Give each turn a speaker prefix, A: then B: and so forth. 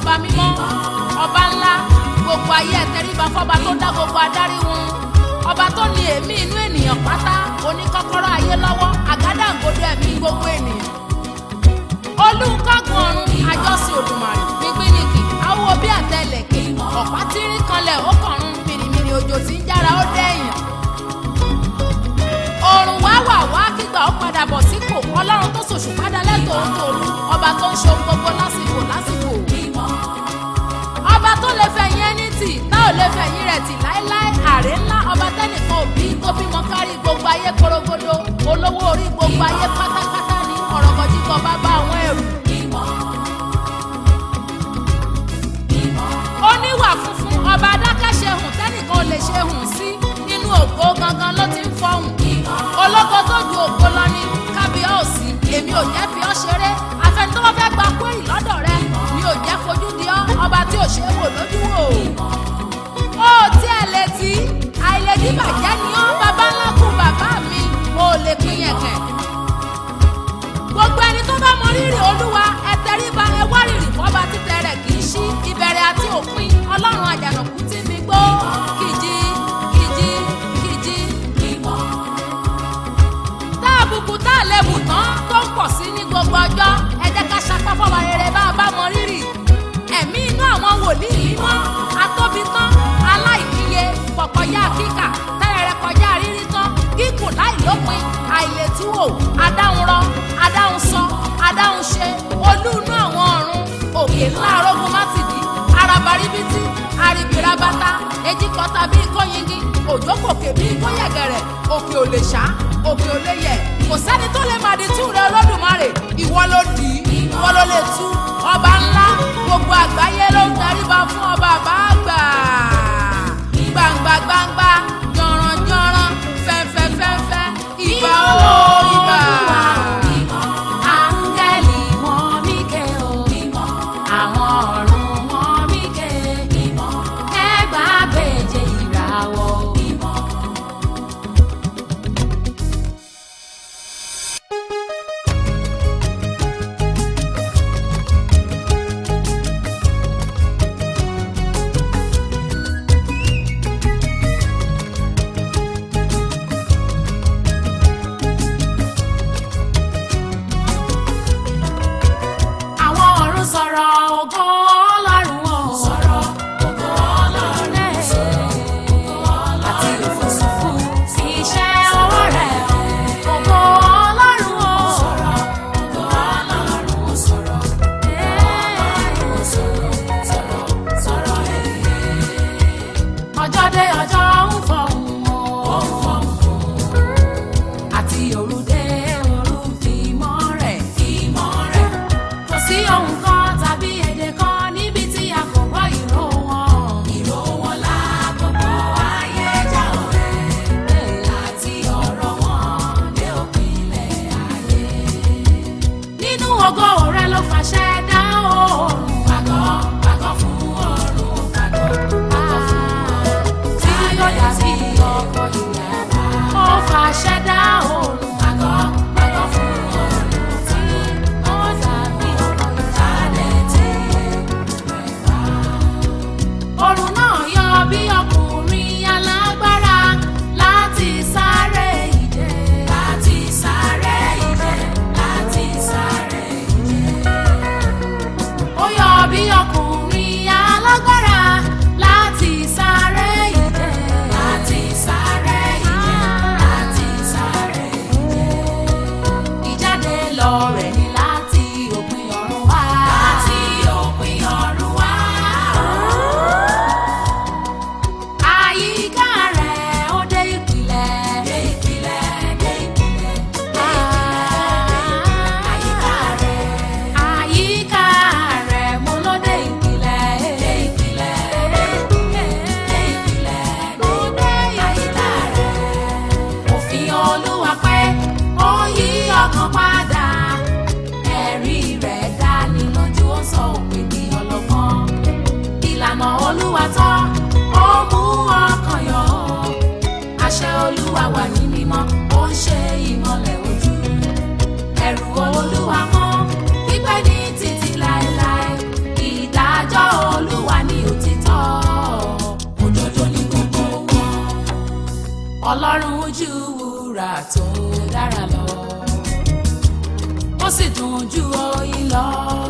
A: ọba mímọ́ ọba ńlá gbogbo ayé ẹ tẹríba fọba tó dá gbogbo adarí wọn ọba tó ní èémí inú ènìyàn pátá oníkọ́kọ́rọ́ ayé lọ́wọ́ àgádágodo ẹ̀mí gbogbo ènìyàn olùkọ́gun ọ̀run àjọsìn òdùmarè gbígbínìkì awo bí àtẹlẹ̀kẹ̀ ọ̀pá tírín kanlẹ̀ ó kọ̀run mìrìmìrì òjò tí ń jára ó dẹ̀yìn òrùn wá wà wá kígbà ó padà bọ̀ sípò ọlọ́run tó ṣòṣù padà lẹ́tọ̀ọ́ tòru ọba tó ń ṣe ohun gbogbo lásìkò lásìkò ọba tó lè fẹ̀yìn ẹni tì tá ò lè fẹ̀yìn rẹ̀ tì láéláé àrè ńlá ọba tẹ́nìkan òbí tó bímọ kárí gbogbo ayé korogodo olówó orí gbogbo ayé pátápátá ní ọ̀rọ̀gọ̀dìgọ̀ bàbá àwọn ẹrù. oníwà funfun ọba adákẹ́ṣe hùn tẹ́nìkan ò lè ṣe hùn sí nínú ògo gangan ló ti ń fọhùn ológo tó ju ògo lọ ní kábíọ́ọ̀sì èmi ò jẹ́ fi ọ́ ṣeré afẹ́ni tó bá fẹ́ gba kúrì lọ́dọ̀ rẹ mi ò jẹ́ fojú di ọ́ ọba tí ò ṣe é wò lójú wò ó tí ẹ lè tí àìlèdí bàjẹ́ ni ọ́ bàbá ńlá kú bàbá mi ò lè pín yẹ̀kẹ̀ gbogbo ẹni tó bá mọ rírì olúwa ẹ tẹríba ẹ wá rírì fọba títẹ rẹ kì í ṣí ìbẹ̀rẹ̀ àti òpin ọlọ́run àjànàkú tí mi gbó kìjì kìjì kìjì tá àbùkù tá àlebù tán tó ń pọ̀ sí ní gbogbo ọjọ́ ẹ jẹ́ ká sapá fọba rere bá a bá mọ rírì ẹ̀mí inú àwọn wòlíì mímọ́ atóbi tán aláìníye pọ̀pọ̀yá kíkà tẹ́rẹ̀rẹ̀ kọjá rírí tán gígùn láìlópin àìlétúwò adáhunrọ adáhunsọ adáhunṣe olú inú àwọn ọ̀run òkè ńlá arógun mátìdí arabaribiti aribirabata ejikọta bíi kóyingi òjòkòkè bíi kóyẹ̀gẹ̀rẹ̀ òkè ò lè ṣá òkè ò lè yẹ̀ kò sẹ́ni tó lè màdí tú rẹ olódùmarè ìwọ ló dì í ìwọ ló lè tú ọba ńlá gbogbo àgbáyé ló ń tẹríba fún ọba àbáàgbà gbangba gbangba jọ̀ràn jọ̀ràn fẹ́fẹ́ fẹ́fẹ́ ìbà o ìbà.
B: Áńgẹ́lì wọn mí ké o, àwọn ọ̀run wọn mí ké, ẹgbàá gbèje ìràwọ̀. Àwọn ọ̀run sọ̀rọ̀ ògo Ọlọ́run o. Sọ̀rọ̀ ògo Ọlọ́run. Àti òfurufú sí iṣẹ́ ọwọ́ rẹ̀ o. Ògo Ọlọ́run o. Sọ̀rọ̀ ògo Ọlọ́run o. Sọ̀rọ̀ Ọlọ́run o. Sọ̀rọ̀ sọ̀rọ̀ sọ̀rọ̀ ọjọ́ dé ọjọ́ ń fọ̀hún o. Ó ń fọ̀hún àti òru dé òru fìmọ́ rẹ̀ fìmọ́ rẹ̀. kò sí ohun kan tàbí èdè kan níbi tí a kò gbọ́ ìró wọn. ìró wọn la gbogbo ayé já ọ̀rẹ́ àti ọ̀rọ̀ wọn dé òpinlẹ̀ ayé. nínú ògo rẹ̀ ló fàṣẹ dá oòrùn. pàgọ́ pàgọ́ fún oòrùn pàgọ́ pàgọ́ fún oòrùn. tí yóò dàbí ọkọ̀ ìyàrá. ó fàṣẹ dá oòrùn. pàgọ́ pàgọ́ fún oòrùn. tí ó dàbí ọkọ̀ ìyàrá. tí rẹ̀ wá. Òrùn náà yọ bí ọkùnrin alágbára láti sáré ìje. Láti sáré ìje. Láti sáré ìje. Ó yọ bí ọkùnrin alágbára láti sáré ìje. Láti sáré ìje. Láti sáré ìje. Ìjáde lọ rẹ̀ ni láti òpin ọ̀run wá. Láti òpin ọ̀run wá. Àyíká rẹ̀ ó dé ìpìlẹ̀. Dé ìpìlẹ̀, dé ìpìlẹ̀, dé ìpìlẹ̀. Àyíká rẹ̀. Àyíká rẹ̀ mo ló dé ìpìlẹ̀. Dé ìpìlẹ̀, dé ìpìlẹ̀, dé ìpìlẹ̀, mo dé àyíká rẹ̀. Òfin Olúwa pé ó yí ọkàn padà. Ẹ̀rí rẹ̀ dá ní lójú ó sọ òpin di ọlọ́gbọ́n ìlànà olúwa tán ó mú ọkàn yọ àṣẹ olúwa wà ní mímọ́ ó ń ṣe ìmọ́lẹ̀ ojú ẹ̀rù olúwa mọ́ pípẹ́ ní títí láéláé ìdájọ́ ọlọ́run ju wúrà tó dára lọ ó sì dùn ju oyin lọ.